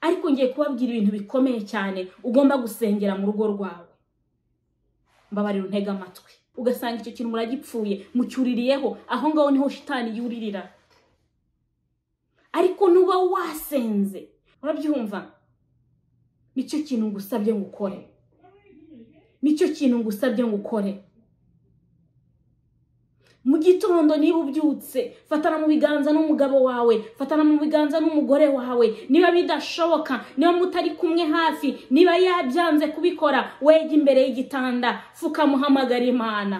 ariko ngiye kubabwira ibintu bikomeye cyane ugomba gusengera mu rugo rwawe mbabarira untega amatwi ugasanga icyo kintu muragipfuye mucyuririyeho aho ngaho niho shitani yuririra ariko nuba wasenze urabyumva nicyo kintu ngusabye ngo ukore nicyo kintu ngusabye ngo ukore mu gitondo niba ubyutse fatana mu biganza n'umugabo wawe fatana mu biganza n'umugore wawe niba bidashoboka niba mutari kumwe hafi niba yabyanze kubikora wege imbere y'igitanda fukamuhamagara imana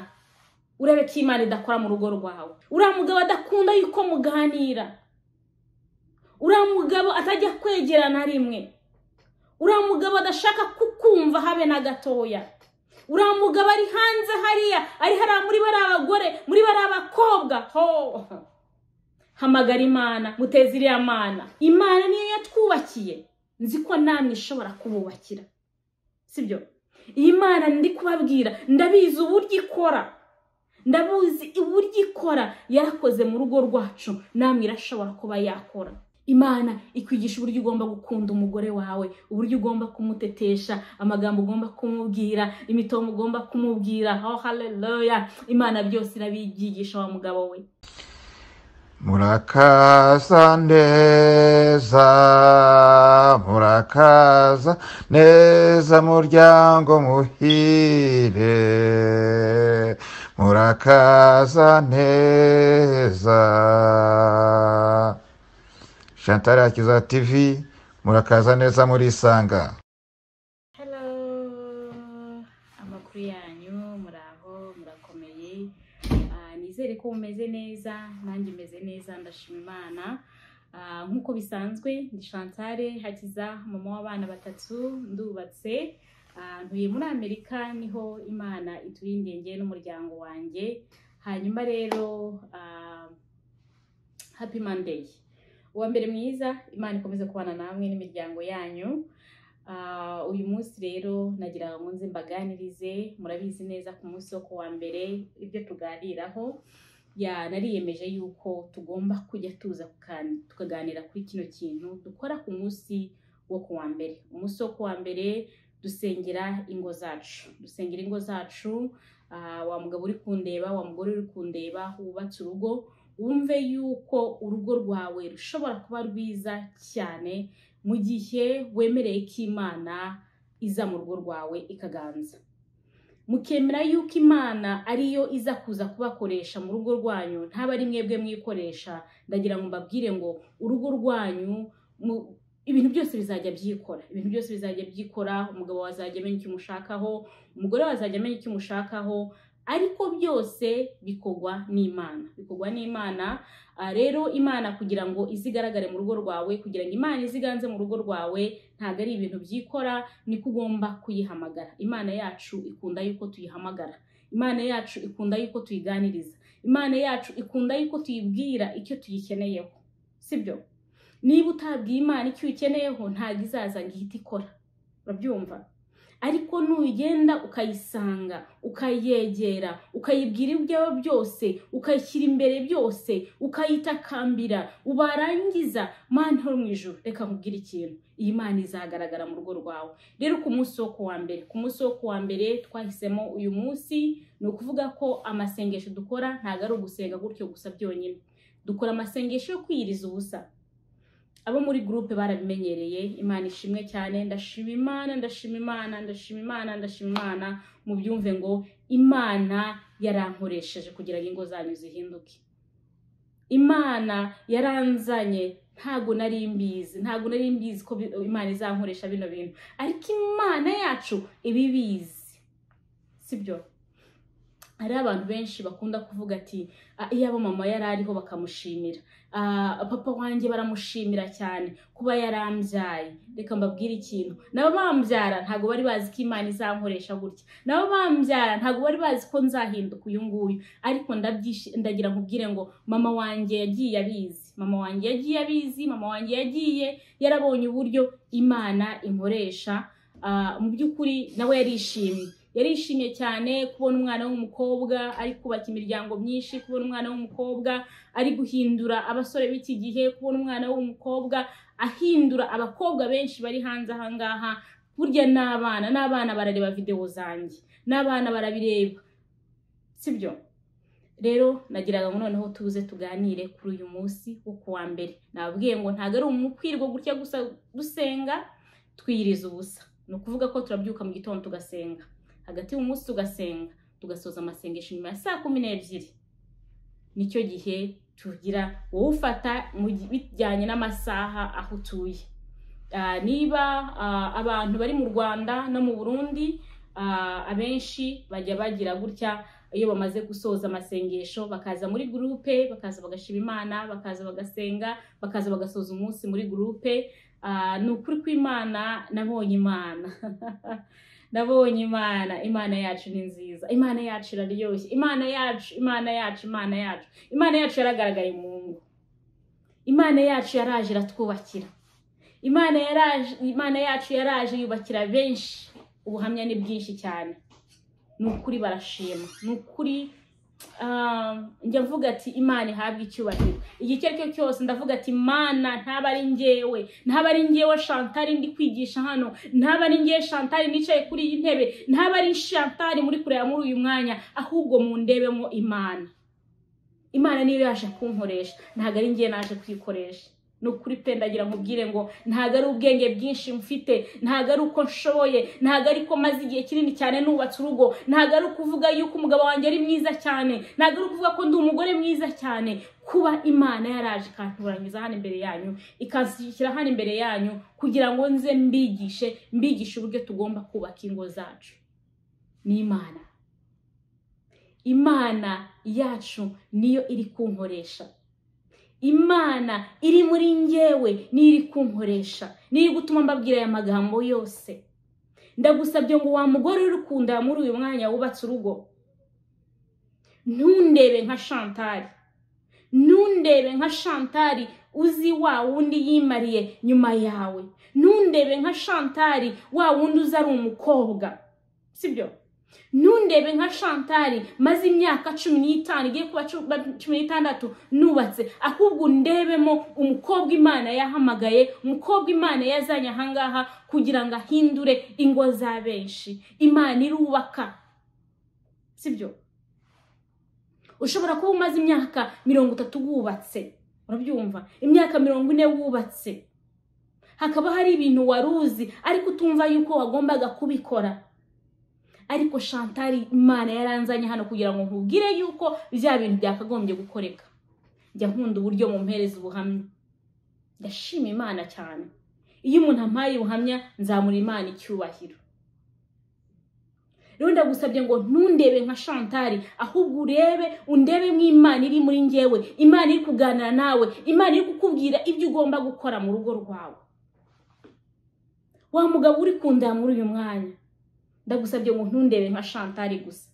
urebe ko imana idakora mu rugo rwawe uriya mugabo adakunda yuko muganira uriya mugabo atajya kwegera na rimwe uriya mugabo adashaka kukumva habe na gatoya uriya mugabo ari hanze hariya ari hariya muri bari abagore muri bari abakobwa ho hamagara imana muteze iriya mana imana niyo yatwubakiye nzi ko namwe ishobora kububakira sibyo iyi mana ndi kubabwira ndabizi uburyo ikora ndabuzi uburyo ikora yarakoze mu rugo rwacu namwe irashobora kuba yakora imana ikwigisha uburyo ugomba gukunda umugore wawe uburyo ugomba kumutetesha amagambo ugomba kumubwira imitongo ugomba kumubwira oh haleluya imana byose irabigisha wa mugabo we murakaza neza murakaza neza muryango muhire murakaza neza Chantal Akiza TV murakaza neza murisanga hello amakuru yanyu muraho murakomeye Ah, nizere ko mumeze neza nanjye meze neza ndashima imana Ah, nk'uko bisanzwe ni shantare hakiza mama w'abana batatu ndubatse Ah, ntuye muri amerika niho imana iturindiye njye n'umuryango wanjye hanyuma rero ah, happy monday uwa mbere mwiza imana ikomeze kubana namwe n'imiryango yanyu Ah, uyu munsi rero nagira ngo nze mbaganirize murabizi neza ku munsi wo ku wa mbere ibyo tuganiraho ya nariyemeje yuko tugomba kujya tuza kukan- tukaganira kuri kino kintu dukora ku munsi wo ku wa mbere umunsi wo ku wa mbere dusengera ingo zacu dusengera ingo zacu ah, wa mugabo uri kundeba wa mugore uri kundeba wubatse urugo wumve yuko urugo rwawe rushobora kuba rwiza cyane mu gihe wemereye ko imana iza mu rugo rwawe ikaganza mukemera yuko imana ariyo iza kuza kubakoresha mu rugo rwanyu ntaba ari mwebwe mwikoresha ndagira ngo mbabwire ngo urugo rwanyu mu- ibintu byose bizajya byikora ibintu byose bizajya byikora umugabo wazajya amenya icyo umushakaho umugore wazajya amenya icyo umushakaho ariko byose bikorwa n'imana bikorwa n'imana Ah, rero imana kugira ngo izigaragare mu rugo rwawe kugira ngo imana iziganze mu rugo rwawe ntabwo ari ibintu byikora niko ugomba kuyihamagara imana yacu ikunda yuko tuyihamagara imana yacu ikunda yuko tuyiganiriza imana yacu ikunda yuko tuyibwira icyo tuyikeneyeho sibyo niba utabwiye imana icyo uyikeneyeho ntabwo izaza ngo ihite ikora urabyumva ariko nugenda ukayisanga ukayegera ukayibwira ibyawe byose ukayishyira imbere byose ukayitakambira ubarangiza mana ho mu ijoro reka nkubwire ikintu iyi mana izagaragara mu rugo rwawe rero ku munsi wo kuwa mbere ku munsi wo kuwa mbere twahisemo uyu munsi ni ukuvuga ko amasengesho dukora ntabwo ari ugusenga gutyo gusa byonyine dukora amasengesho yo kwiyiriza ubusa abo muri gurupe barabimenyereye imana ishimwe cyane ndashima imana ndashima imana ndashima imana ndashima imana mubyumve ngo imana yarankoresheje kugira ngo ingo zanyu zihinduke imana yaranzanye ntago nari mbizi ntago nari mbizi ko bi- imana izankoresha bino bintu ariko imana yacu iba ibizi sibyo hari abantu benshi bakunda kuvuga ati "Ah, iyaba mama yari ariho bakamushimira Ah, papa wanjye baramushimira cyane kuba yarambyaye reka mbabwire ikintu nabo bambyara ntabwo bari bazi ko imana izankoresha gutya nabo bambyara ntabwo bari bazi ko nzahinduka uyu nguyu ariko ndabyishi- ndagira nkubwire ngo mama wanjye yagiye abizi mama wanjye yagiye abizi mama wanjye yagiye yarabonye uburyo imana inkoresha Ah, mu by'ukuri nawe yarishimye yarishimye cyane kubona umwana w'umukobwa ari kubaka imiryango myinshi kubona umwana w'umukobwa ari guhindura abasore b'iki gihe kubona umwana w'umukobwa ahindura abakobwa benshi bari hanze ahangaha burya n'abana n'abana barareba videwo zanjye n'abana barabireba sibyo rero nagiraga ngo noneho tuze tuganire kuri uyu munsi wo ku wa mbere nababwiye ngo ntabwo ari umukwirwa gutya gusa dusenga twiyiriza ubusa ni ukuvuga ko turabyuka mu gitondo tugasenga hagati y'umunsi tugasenga tugasoza amasengesho nyuma ya saa kumi n'ebyiri nicyo gihe tugira wowe ufata mu gi- bijyanye n'amasaha aho utuye Ah, niba ah, abantu bari mu rwanda no mu burundi ah, abenshi bajya bagira gutya iyo bamaze gusoza amasengesho bakaza muri gurupe bakaza bagashima imana bakaza bagasenga bakaza bagasoza umunsi muri gurupe Ah, ni ukuri kw'imana nabonye imana nabonye imana imana yacu ni nziza imana yacu iraryoshye imana yacu imana yacu imana yacu imana yacu yaragaragaye mu ngo imana yacu yaraje iratwubakira imana yaraje imana yacu yaraje yubakira benshi ubuhamya ni bwinshi cyane ni ukuri barashima ni ukuri ah, njya mvuga ati imana ihabwe icyubahiro igihe icyo ari cyo cyose ndavuga ati imana ntaba ari ngewe ntaba ari ngewe shantari ndi kwigisha hano ntaba ari ngewe shantari nicaye kuri iyi ntebe ntaba ari shantari muri kureba muri uyu mwanya ahubwo mundebemo imana imana niyo yaje kunkoresha ntabwo ari ngewe naje kuyikoresha ni ukuri pe ndagira nkubwire ngo ntabwo ari ubwenge bwinshi mfite ntabwo ari uko nshoboye ntabwo ari ko maze igihe kinini cyane nubatse urugo ntabwo ari ukuvuga yuko umugabo wanjye ari mwiza cyane ntabwo ari ukuvuga ko ndi umugore mwiza cyane kuba imana yaraje ikantoranyiriza hano imbere yanyu ikanshyira hano imbere yanyu kugira ngo nze mbigishe mbigishe uburyo tugomba kubaka ingo zacu ni imana imana yacu niyo iri kunkoresha imana iri muri njyewe niyo iri kunkoresha niyo iri gutuma mbabwira aya magambo yose ndagusabye ngo wa mugore uri kunda muri uyu mwanya wubatse urugo ntundebe nka shantari ntundebe nka shantari uzi wa wundi yimariye nyuma yawe ntundebe nka shantari wa wundi uzi ari umukobwa sibyo ntundebe nka shantari maze imyaka cumi n'itanu igiye kuba cu- ba- cumi n'itandatu nubatse ahubwo ndebemo umukobwa imana yahamagaye umukobwa imana yazanye ahangaha kugira ngo ahindure ingo za benshi imana irubaka sibyo ushobora kuba umaze imyaka mirongo itatu wubatse urabyumva imyaka mirongo ine wubatse hakaba hari ibintu wari uzi ariko utumva yuko wagombaga kubikora ariko shantari imana yaranzanye hano kugira ngo nkubwire yuko bya bintu byakagombye gukoreka njya nkunda uburyo mumpereza ubuhamya ndashima imana cyane iyo umuntu ampaye ubuhamya nzamura imana icyubahiro rero ndagusabye ngo ntundebe nka shantari ahubwo urebe undebe imana iri muri njyewe imana iri kuganira nawe imana iri kukubwira ibyo ugomba gukora mu rugo rwawe wa mugabo uri kundaya muri uyu mwanya ndagusabye ngo ntundebe nka shantari gusa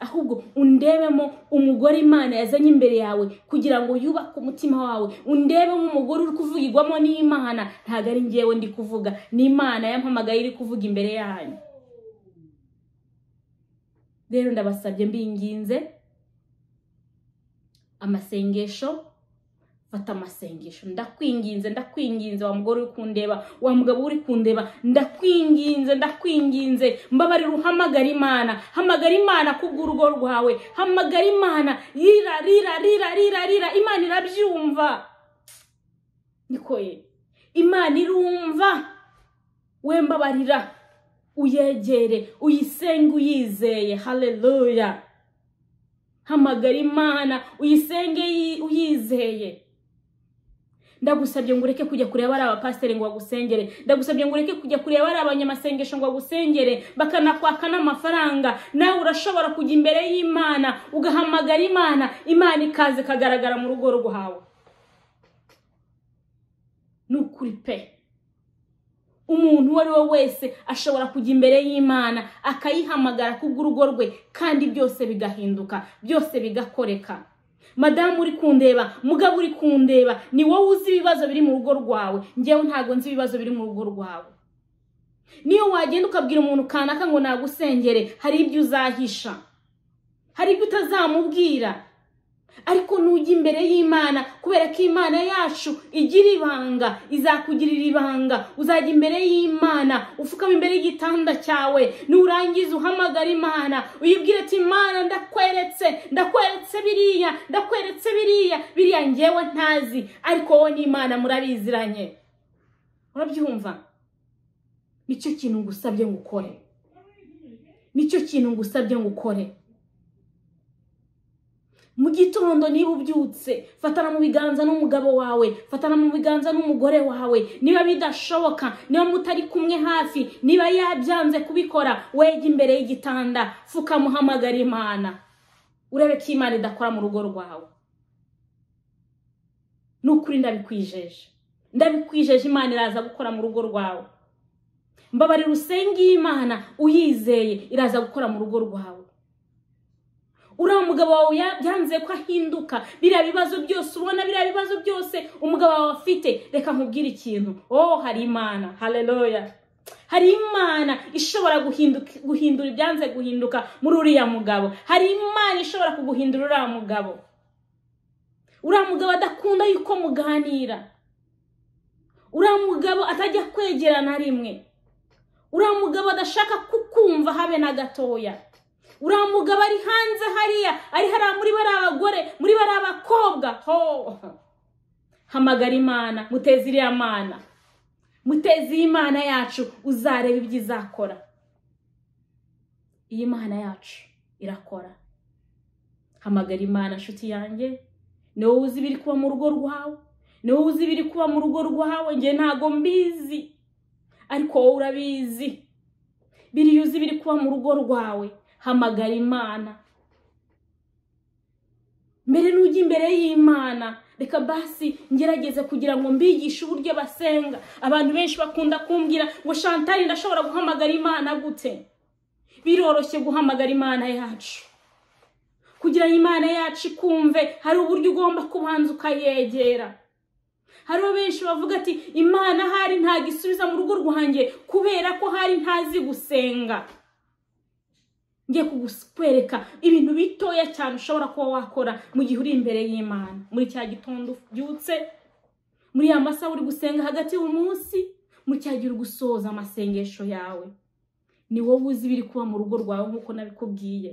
ahubwo undebemo umugore imana yazanye imbere yawe kugira ngo yubake umutima wawe undebe nk'umugore uri kuvugirwamo n'imana ntabwo ari njyewe ndi kuvuga ni imana yampamagaye iri kuvuga imbere yanyu rero ndabasabye mbinginze amasengesho fata amasengesho ndakwinginze ndakwinginze wa mugore uri kundeba wa mugabo uri kundeba ndakwinginze ndakwinginze mbabarira uhamagara imana hamagara imana kubw'urugo rwawe hamagara imana rira rira rira rira rira imana irabyumva niko ye imana irumva we mbabarira uyegere uyisenge uyizeye haleluya hamagara imana uyisenge yi- uyizeye ndagusabye ngo ureke kujya kureba ari abapasiteri ngo bagusengere ndagusabye ngo ureke kujya kureba ari abanyamasengesho ngo bagusengere bakanakwaka n'amafaranga nawe urashobora kujya imbere y'imana ugahamagara imana imana ikaza ikagaragara mu rugo rwawe ni ukuri pe umuntu uwo ari we wese ashobora kujya imbere y'imana akayihamagara kubw'urugo rwe kandi byose bigahinduka byose bigakoreka madamu uri kundeba mugabo uri kundeba ni wowe uzi ibibazo biri mu rugo rwawe njyewe ntabwo nzi ibibazo biri mu rugo rwawe niyo wagenda ukabwira umuntu kanaka ngo nagusengere hari ibyo uzahisha hari ibyo utazamubwira ariko nujya imbere y'imana kubera ko imana yacu igira ibanga izakugirira ibanga uzajya imbere y'imana upfukama imbere y'igitanda cyawe nurangiza uhamagara imana uyibwire ati imana ndakweretse ndakweretse biriya ndakweretse biriya biriya ngewe ntazi ariko wowe n'imana murabiziranye urabyumva nicyo kintu ngusabye ngo ukore nicyo kintu ngusabye ngo ukore mu gitondo niba ubyutse fatana mu biganza n'umugabo wawe fatana mu biganza n'umugore wawe niba bidashoboka niba mutari kumwe hafi niba yabyanze kubikora wege imbere y'igitanda fukamuhamagara imana urebe ko imana idakora mu rugo rwawe ni ukuri ndabikwijeje ndabikwijeje imana iraza gukora mu rugo rwawe mbabarira usenge y'imana uyizeye iraza gukora mu rugo rwawe uriya mugabo wawe byanze ko ahinduka biriya bibazo byose ubona biriya bibazo byose umugabo wawe afite reka nkubwire ikintu oh hari imana hareruya hari imana ishobora guhinduka- guhindura ibyanze guhinduka muri uriya mugabo hari imana ishobora kuguhindura uriya mugabo uriya mugabo adakunda yuko muganira uriya mugabo atajya kwegerana rimwe uriya mugabo adashaka kukumva habe na gatoya uriya mugabo ari hanze hariya ari hariya muri bariya bagore muri bariya bakobwa ho hamagara imana muteze iriya mana muteze iyi mana yacu uzareba ibyo izakora iyi mana yacu irakora hamagara imana nshuti yanjye ni wowe uzi ibiri kuba mu rugo rwawe ni wowe uzi ibiri kuba mu rugo rwawe njye ntago mbizi ariko wowe urabizi biriya uzi biri kuba mu rugo rwawe hamagara imana mbere n'ujya imbere y'imana reka basi ngerageze kugira ngo mbigishe uburyo basenga abantu benshi bakunda kumbwira ngo shantari ndashobora guhamagara imana gute biroroshye guhamagara imana yacu kugira ngo imana yacu ikumve hari uburyo ugomba kubanza ukayegera hari benshi bavuga ati imana hari ntabwo isubiza mu rugo rwanjye kubera ko hari ntazi gusenga ngiye kugukwereka ibintu bitoya cyane ushobora kuba wakora mu gihe uri imbere y'imana muri cya gitondo ubyutse muri ya masaha uri gusenga hagati y'umunsi muri cya gihe uri gusoza amasengesho yawe ni wowe uzi ibiri kuba mu rugo rwawe nk'uko nabikubwiye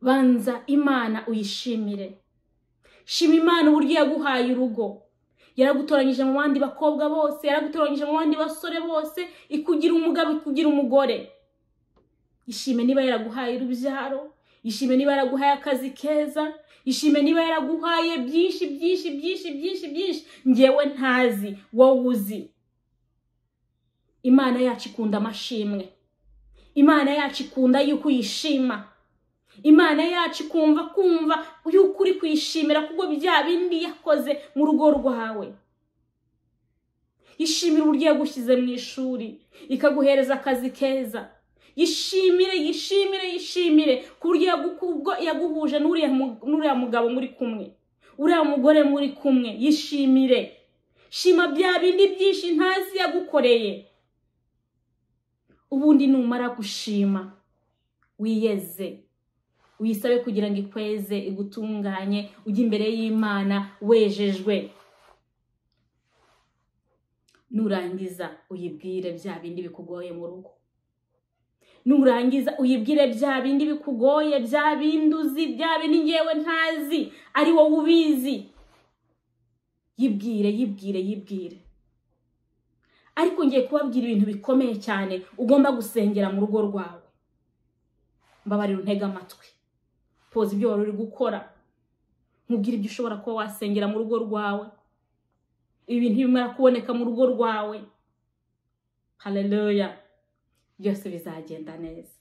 banza imana uyishimire shima imana uburyo yaguhaye urugo yaragutoranyije mu bandi bakobwa bose yaragutoranyije mu bandi basore bose ikugira umugabo ikugira umugore ishime niba yaraguhaye urubyaro ishime niba yaraguhaye akazi keza ishime niba yaraguhaye byinshi byinshi byinshi byinshi byinshi ngewe ntazi wowe uzi imana yacu ikunda amashimwe imana yacu ikunda yuko uyishima imana yacu ikumva kumva yuko uri kuyishimira kubwo bya bindi yakoze mu rugo rwawe yishimire uburyo yagushyize mu ishuri ikaguhereza akazi keza yishimire yishimire yishimire ku buryo yagu- kubwo yaguhuje n'uriya mu- n'uriya mugabo muri kumwe uriya mugore muri kumwe yishimire shima bya bindi byinshi ntazi yagukoreye ubundi numara gushima wiyeze wisabe kugira ngo ikweze igutunganye ujye imbere y'imana wejejwe nurangiza uyibwire bya bindi bikugoye mu rugo nurangiza uyibwire bya bindi bikugoye bya bindi uzi bya bindi ngewe ntazi ari wowe ubizi yibwire yibwire yibwire ariko ngiye kubabwira ibintu bikomeye cyane ugomba gusengera mu rugo rwawe mbabarira untege amatwi poza ibyo wari uri gukora nkubwire ibyo ushobora kuba wasengera mu rugo rwawe ibi bintu bimara kuboneka mu rugo rwawe haleluya byose bizagenda neza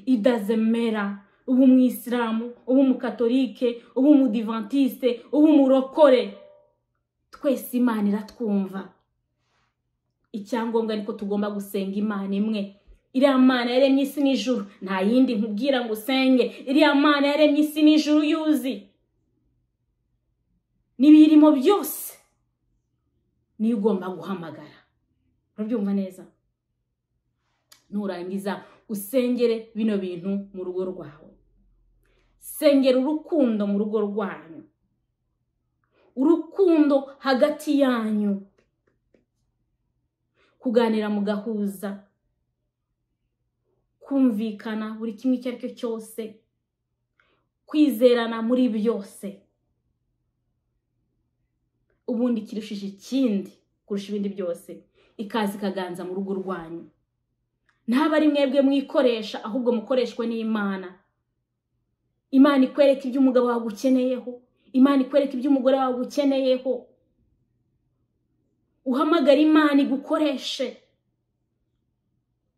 idazemera uba umwisilamu uba umukatolike uba umudivantiste uba umurokore twese imana iratwumva icyangombwa ariko tugomba gusenga imana imwe iriya mana yaremye isi n'ijuru nta yindi nkubwira ngo usenge iriya mana yaremye isi n'ijuru yuzi n'ibiyirimo byose niyo ugomba guhamagara urabyumva neza nurangiza usengere bino bintu mu rugo rwawe sengera urukundo mu rugo rwanyu urukundo hagati yanyu kuganira mugahuza kumvikana buri kimwe icyo ari cyo cyose kwizerana muri byose ubundi kirushije ikindi kurusha ibindi byose ikaza ikaganza mu rugo rwanyu ntabwo ari mwebwe mwikoresha ahubwo mukoreshwe n'imana imana ikwereka ibyo umugabo wawe ukeneyeho imana ikwereka ibyo umugore wawe ukeneyeho uhamagara imana igukoreshe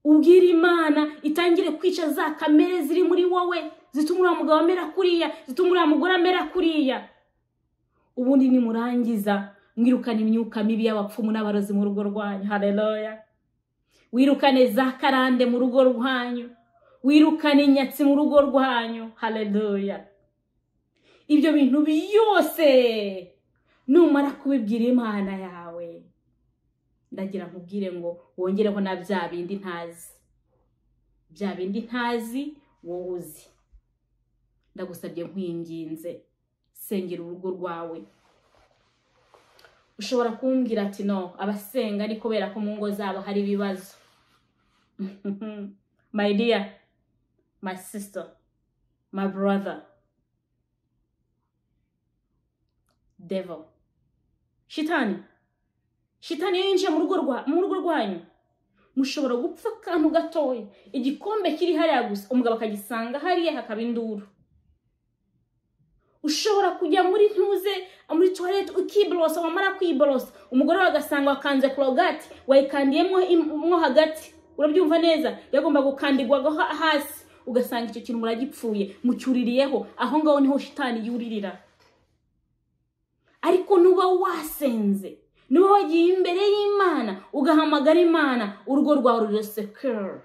ubwira imana itangire kwica za kamere ziri muri wowe zituma uriya mugabo amera kuriya zituma uriya mugore amera kuriya ubundi nimurangiza mwirukane imyuka mibi y'abapfumu n'abarozi mu rugo rwanyu hareroya wirukane za karande mu rugo rwanyu wirukane inyatsi mu rugo rwanyu hareroya ibyo bintu byose numara kubibwira imana yawe ndagira nkubwire ngo wongereho na bya bindi ntazi bya bindi ntazi wowe uzi ndagusabye nkwinginze sengera urugo rwawe ushobora kumbwira ati no abasenga ni kubera ko mu ngo zabo hari ibibazo my dear my sister my brother devil shitani shitani iyo yinjiye mu rugo rwa mu rugo rwanyu mushobora gupfa akantu gatoya igikombe kiri hariya gusa umugabo akagisanga hariya hakaba induru ushobora kujya muri ntuze muri tuwarete ukiborosa wamara kwiborosa umugore wawe agasanga wakanze korogati wayikandiyemo mo hagati urabyumva neza yagomba gukandirwaho hasi ugasanga icyo kintu muragipfuye mucyuririyeho aho ngaho niho shitani yuririra ariko nuba wasenze niba wagiye imbere y'imana ugahamagara imana urugo rwawe rurasekara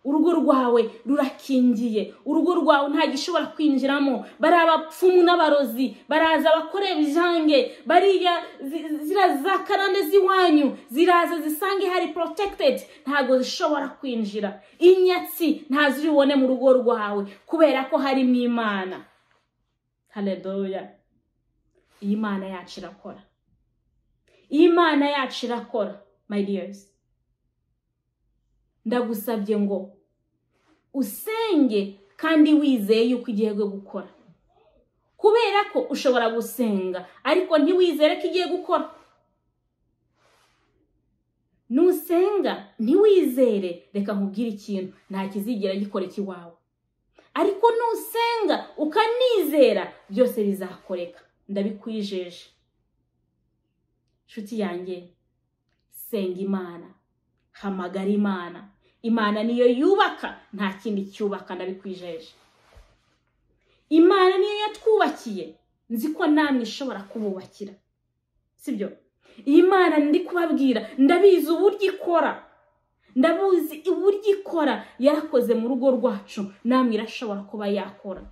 urugo rwawe rurakingiye urugo rwawe nta gishobora kwinjiramo bari abapfumu n'abarozi baraza bakore ibijange bariya ziriya za karande z'iwanyu ziraza zisange hari porotekitedi ntabwo zishobora kwinjira inyatsi ntazibone mu rugo rwawe kubera ko harimo imana haredoya iyi mana yacu irakora iyi mana yacu irakora my dears ndagusabye ngo usenge kandi wizeye yuko igiye gukora kubera ko ushobora gusenga ariko ntiwizere ko igiye gukora nusenga ntiwizere reka nkubwire ikintu nta kizigera gikora ikiwawe ariko nusenga ukanizera byose bizakoreka ndabikwijeje nshuti yanjye senga imana hamagara imana imana niyo yubaka nta kindi cyubaka ndabikwijeje imana niyo yatwubakiye nzi ko namwe ishobora kububakira sibyo iyi mana ndi kubabwira ndabizi uburyo ikora ndabuzi uburyo ikora yarakoze mu rugo rwacu namwe irashobora kuba yakora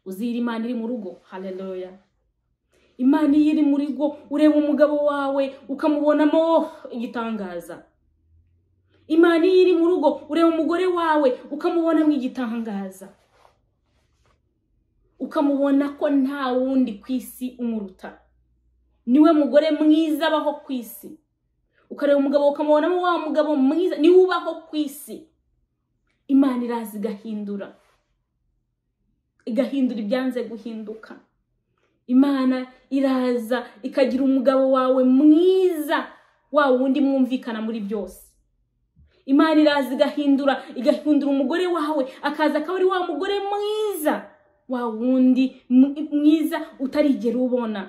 uzira imana iri mu rugo hareroya imana iyo iri mu rugo ureba umugabo wawe ukamubonamo igitangaza imana iyo iri mu rugo ureba umugore wawe ukamubonamo igitangaza ukamubona ko nta wundi ku isi umuruta niwe mugore mwiza abaho ku isi ukareba umugabo ukamubonamo wa mugabo mwiza niwe ubaho ku isi imana iraza igahindura igahindura ibyanze guhinduka imana iraza ikagira umugabo wawe mwiza wa wundi mwumvikana muri byose imana iraza igahindura igahindura umugore wawe akaza akaba ari wa mugore mwiza wa wundi mwiza utarigera ubona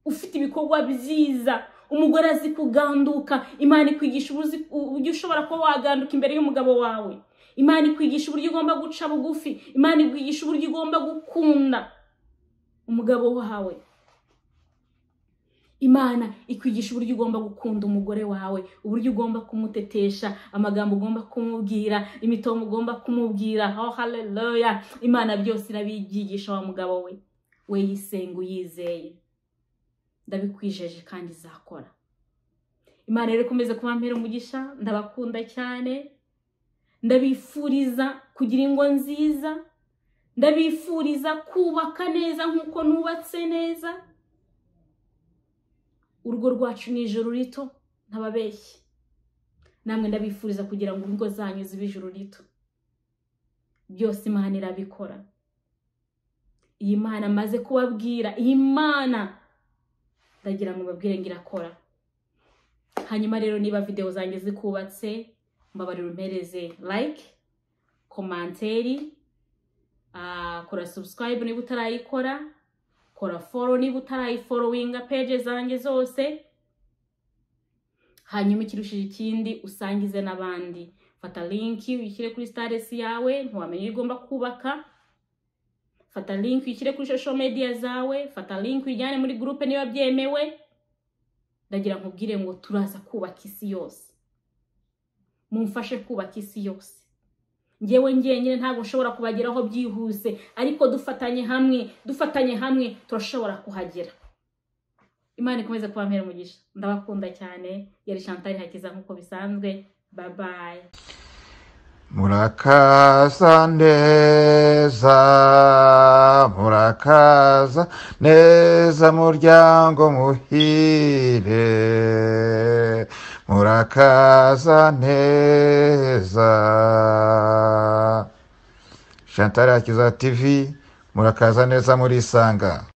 ufite ibikorwa byiza umugore azi kuganduka imana ikwigisha uburyo ushobora kuba waganduka imbere y'umugabo wawe imana ikwigisha uburyo ugomba guca bugufi imana ikwigisha uburyo ugomba gukunda umugabo wawe imana ikwigisha uburyo ugomba gukunda umugore wawe uburyo ugomba kumutetesha amagambo ugomba kumubwira imitongo ugomba kumubwira oh haleluya imana byose irabyigisha wa mugabo we we yisenga uyizeye ndabikwijeje kandi izakora imana rero ikomeze kuba umugisha ndabakunda cyane ndabifuriza kugira ingo nziza ndabifuriza kubaka neza nk'uko nubatse neza urugo rwacu ni ijoro rito ntababeshye namwe ndabifuriza kugira ngo ingo zanyu zibe ijoro rito byose imana irabikora iyi mana amaze kubabwira iyi mana ndagira ngo babwire ngo irakora hanyuma rero niba videwo zanjye zikubatse mbabarira umpereze like komanteri ah, kora subscribe niba utarayikora kora follow niba utarayiforowinga peje zanjye zose hanyuma ikirushije ikindi usangize n'abandi fata linki uyishyire kuri staresi yawe ntiwamenya iyo ugomba kubaka fata linki uyishyire kuri social media zawe fata linki uyijyane muri gurupe niba byemewe ndagira nkubwire ngo turaza kubaka isi yose mumfashe kubaka isi yose ngewe njyenyine ntabwo nshobora kubageraho byihuse ariko dufatanye hamwe dufatanye hamwe turashobora kuhagera imana ikomeze kuba umugisha ndabakunda cyane yari chantal hakiza nk'uko bisanzwe babaye murakaza neza murakaza neza muryango muhire murakaza neza shantara ya kiza tv murakaza neza murisanga